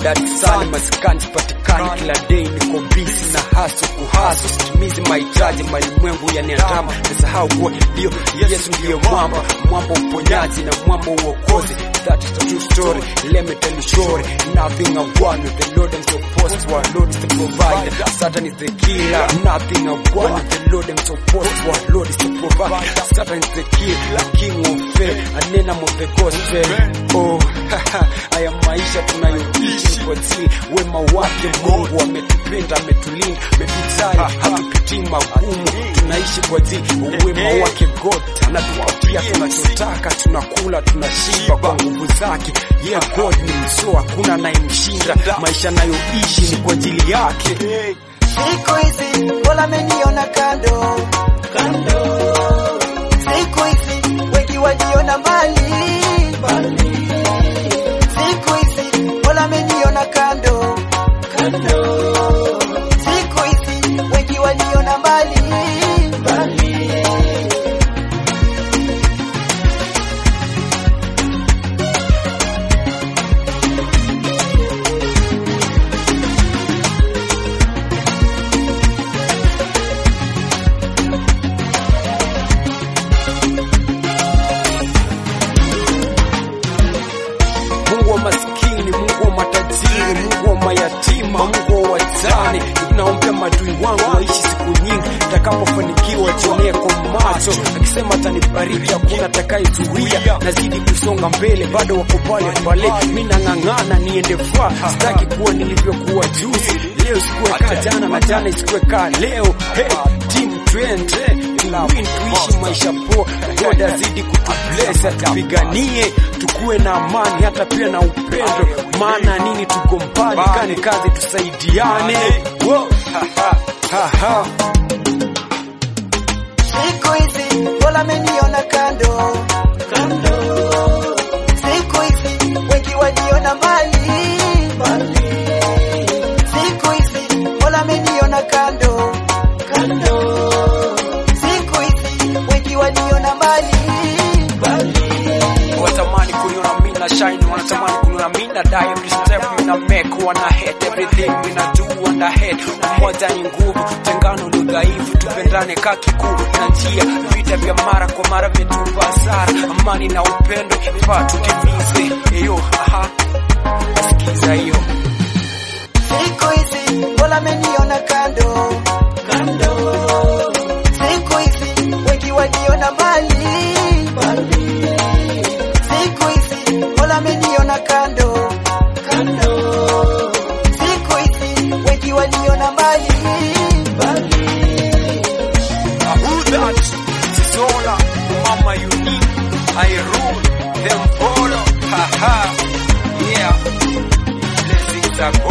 standard sali maskani sipatikani kila day niko busy na haso kuhaso sitimizi mahitaji malimwengu yaniandama nasahau kuwa ndio Yesu ndiye mwamba mwamba uponyaji na mwamba uokozi that is a true story let me tell you story nothing I want with the Lord I'm so post to our Lord is the provider Satan is the killer nothing I want with the Lord I'm so post to our Lord is the provider Satan is the killer king of faith and name of the gospel oh haya maisha tunayoishi kwa ajili wema wake Mungu ametupenda ametulinda ametujali hatupitii magumu tunaishi kwa ajili wema wake God anatupatia tunachotaka tunakula tunashiba kwa nguvu zake yeah God ni msio hakuna anayemshinda maisha nayoishi ni kwa ajili yake Siku hizi Mola ameniona kando kando, siku hizi wengi waliona mbali mbali, siku hizi Mola ameniona kando kando, siku hizi wengi waliona mbali mbali. Mungu wa maskini, Mungu wa matajiri, Mungu wa mayatima, Mungu wa wajane. Naombea madui wangu waishi siku nyingi, nitakapofanikiwa jionee kwa macho, akisema atanibariki, hakuna atakayezuia. Nazidi kusonga mbele, bado wako pale pale, mi nang'ang'ana niende faa, sitaki kuwa nilivyokuwa juzi. Leo sikuwe kaa jana na jana isikuwe kaa leo. Hey, team twende win tuishi maisha poa, God azidi kutubless, atupiganie tukuwe na amani, hata pia na upendo. Maana nini, tuko mbali, kani kazi tusaidiane. Wo, ha, ha, ha, ha. Siku hizi Mola ameniona kando kando, siku hizi wengi waliona mbali mbali, siku hizi Mola ameniona kando kando, siku hizi wengi waliona mbali mbali. Watamani kuniona mimi na shine, wanatamani kuniona mimi na die every step mimi na make, wana hate everything mimi na do wana hate. Umoja ni nguvu, tengano ni udhaifu, tupendane ka kikuu na njia. Vita vya mara kwa mara vyetupa hasara, amani na upendo faa tutimize. Eyo, aha, sikiza hiyo. Siku hizi Mola ameniona kando kando, siku hizi wengi waliona mbali mbali, siku hizi Mola ameniona kando kando, siku hizi wengi waliona mbali mbali. Who that? Sisola, mama unique, I rule, them follow, haha, yeah, blessings are